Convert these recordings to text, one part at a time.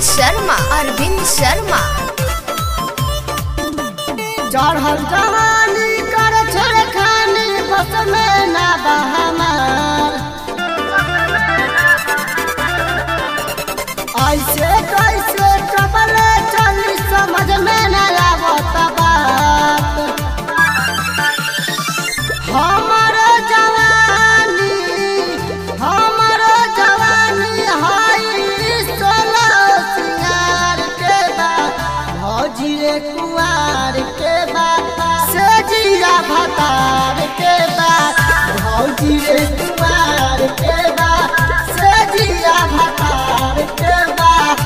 शर्मा अरविंद शर्मा चढ़ल जवानी कर छेड़खानी बस में ना बहमार ऐसे कैसे कबले चली समझ में न आवत बात हमर जवानी हमर जवानी हाई सोलह सिंगार के बाद भौजी रे कुआर के बाद से जिया भतार के बाद भौजी रे कुआर के बाद से जिया भतार के बाद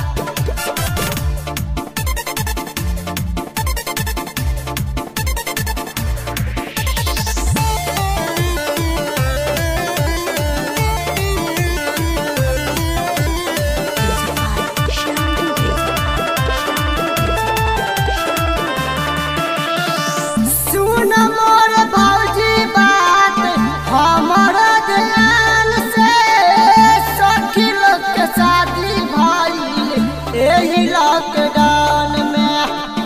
सुन मोर भौजी बात हमर ध्यान से सखी लोग के शादी भइल एही लॉकडाउन में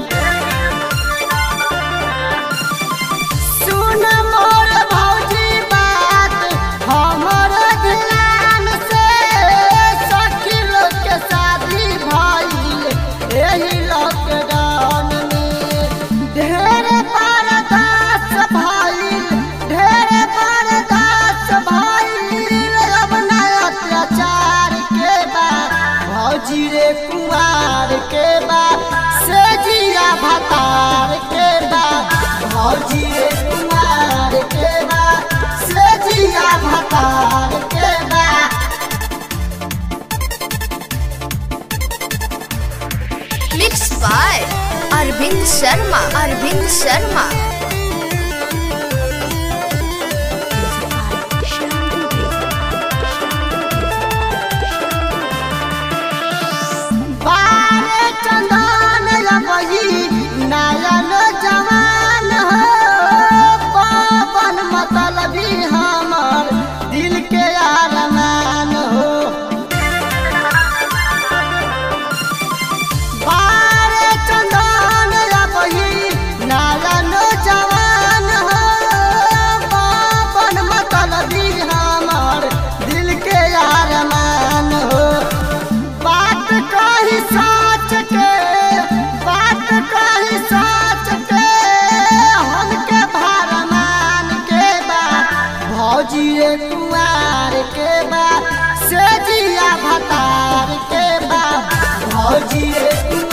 सुन मोर भौजी बात हमर ध्यान से सखी लोग के शादी भइल एही लॉकडाउन में ढेर बर्दाश्त भइल ढेर बर्दाश्त भइल अब ना अत्याचार के बाद भौजी रे कुआर के बाद से जिया भतार के बाद भौजी रे कुआर के बाद से जिया भतार के बाद मिक्स बाय अरविंद शर्मा अरविंद शर्मा बारे चंदन लबही नयन जवान हो पवन मतलबी हमर दिल के अरमान हो बारे चंदन लबही नयन जवान हो पवन मतलबी हमर दिल के अरमान हो बात कही सच के बात कही सच के हमके भरमान के बा भौजी रे कुआर के बा से जिया भतार के बा भौजी रे कुआर